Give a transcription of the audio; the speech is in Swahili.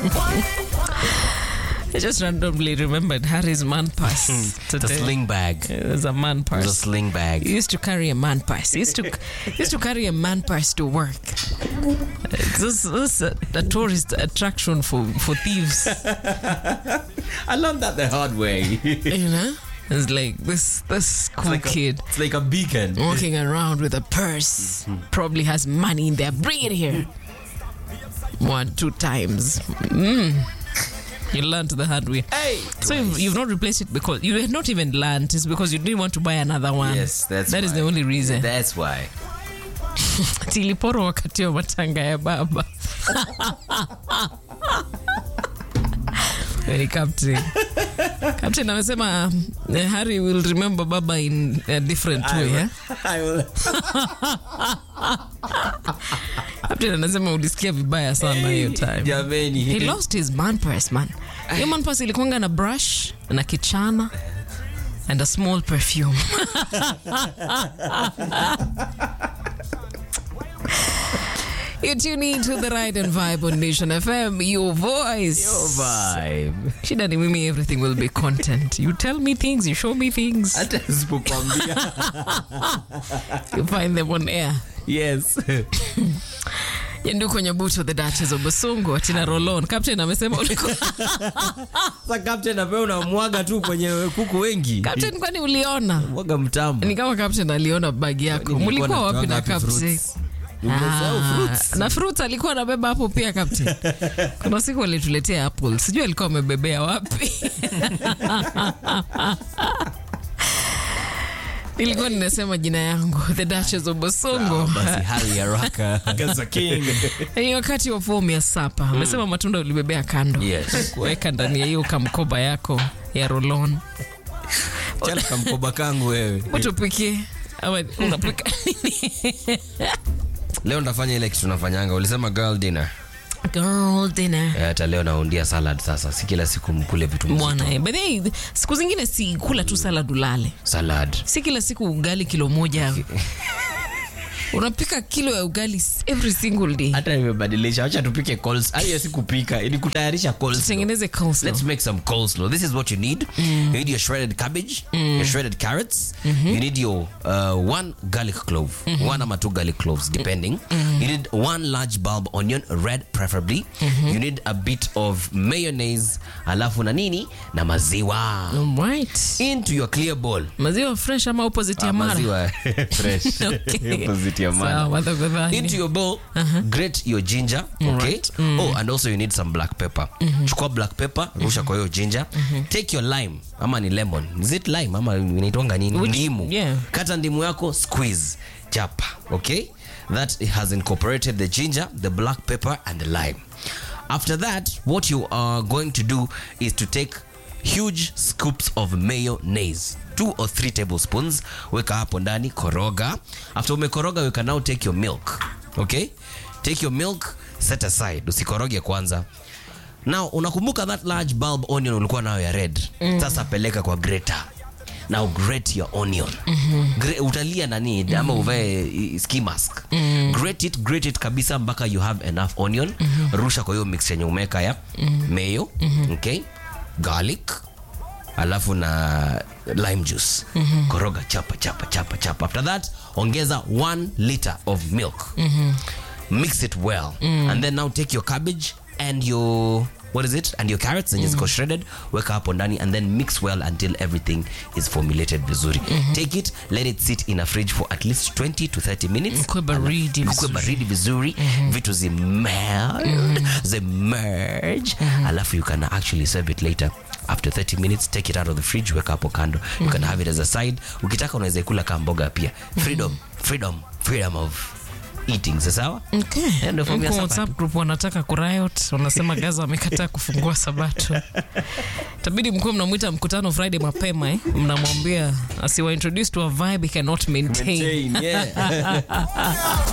I just randomly remembered Harry's man purse The today. sling bag. It was a man The purse. sling He bag. used to carry a man purse. He used to he used to carry a man purse to work. This, this is a, a tourist attraction for, for thieves. I learned that the hard way. you know, it's like this this cool like a- kid It's like a beacon. walking around with a purse. Probably has money in there. Bring it here. One, two times. Mm. You learned the hard way. Hey. So you've, you've not replaced it because you had not even learned. It's because you didn't want to buy another one. Yes, that's That is why. the only reason. That's why. Tiliporo wakati wa matanga ya baba. Very captain. Captain amesema um, Harry will remember baba in a different way. Eh? I will. Captain anasema ulisikia vibaya sana hiyo time. Jameni. He lost his man purse, man. Hiyo man purse ilikuanga na brush na kichana and a small perfume. You tune in to the Ride and Vibe on Nation FM, your voice. vibe. Shida ni mimi, everything will be content. You tell me things, you show me things, Hata sipokwambia. you find them on air. Yes. Nyanduko Nyabuto, the Duchess of Basungu, Atina Rolon. Captain amesema ulikuwa Sasa captain apewa unamwaga tu kwenye kuku wengi. Captain, kwani uliona? Mwaga mtambo. Ni kama Captain aliona bagi yako. Nilikuwa Mulikuwa wapi natoanga na wapi Captain? fruits? Umesahau Ah, fruits. na fruits alikuwa anabeba hapo pia Captain. Kuna siku alituletea apple, sijui alikuwa amebebea wapi. Nilikuwa ninasema jina yangu The Duchess of Bosongo. Basi hali haraka. Gaza king. Ni wakati wa fomu ya sapa. Amesema matunda ulibebea kando, Yes. kuweka ndani ya hiyo kamkoba yako ya rolon. Chana kamkoba kangu wewe. Utupikie ama unapika nini? Leo ndafanya ile kitu nafanyanga. Ulisema girl dinner. Girl dinner. Eh, Hata leo naundia salad sasa. Si kila siku mkule vitu mzito. Bwana, eh, by the way, siku zingine si kula tu salad ulale, Salad. si kila siku ugali kilo moja unapika kilo ya ugali every single day. Hata nimebadilisha. Wacha tupike coleslaw. Hiyo si kupika, ni kutayarisha coleslaw. Tengeneze coleslaw. Let's make some coleslaw. This is what you need. You need your shredded cabbage, your shredded carrots. You need your uh, one garlic clove, one ama two garlic cloves, depending. You need one large bulb onion, red preferably. You need a bit of mayonnaise, alafu na nini na maziwa. Right. Into your clear bowl. Maziwa fresh ama opposite ya mara? Maziwa fresh. Okay. Opposite ya mara. Sawa, tafadhali. into your bowl grate your ginger okay oh and also you need some black pepper chukua black pepper rusha kwa hiyo ginger take your lime ama ni lemon is it lime ama inaitwanga nini Which- ndimu yeah. kata ndimu yako squeeze chapa okay that has incorporated the ginger the black pepper and the lime after that what you are going to do is to take huge scoops of mayonnaise two or three tablespoons weka hapo ndani koroga after umekoroga you can now take your milk okay take your milk set aside usikoroge kwanza now unakumbuka that large bulb onion ulikuwa nayo ya red sasa peleka kwa grater now grate your onion Gra- utalia nani ama uvae i- ski mask grate it grate it kabisa mpaka you have enough onion rusha kwa hiyo mix yenye umeka ya mayo okay garlic alafu na lime juice koroga chapa chapa chapa chapa after that ongeza 1 liter of milk mix it well and then now take your cabbage and your what is it and your carrots zenye ziko shredded weka hapo ndani and then mix well until everything is formulated vizuri take it let it sit in a fridge for at least 20 to 30 minutes Ikuwe baridi Ikuwe vizuri. baridi vizuri vitu zimeld zimerge alafu you can actually serve it later after 30 minutes take it out of the fridge weka hapo kando you can have it as a side ukitaka unaweza ikula kama mboga pia freedom freedom freedom of eating sawa Okay. Ndio form ya Huko sapa. WhatsApp group wanataka kuriot, wanasema Gaza amekataa kufungua Sabato. Tabidi mkuwe mnamwita mkutano Friday mapema eh? Mnamwambia asiwa introduce to a vibe he cannot maintain. yeah.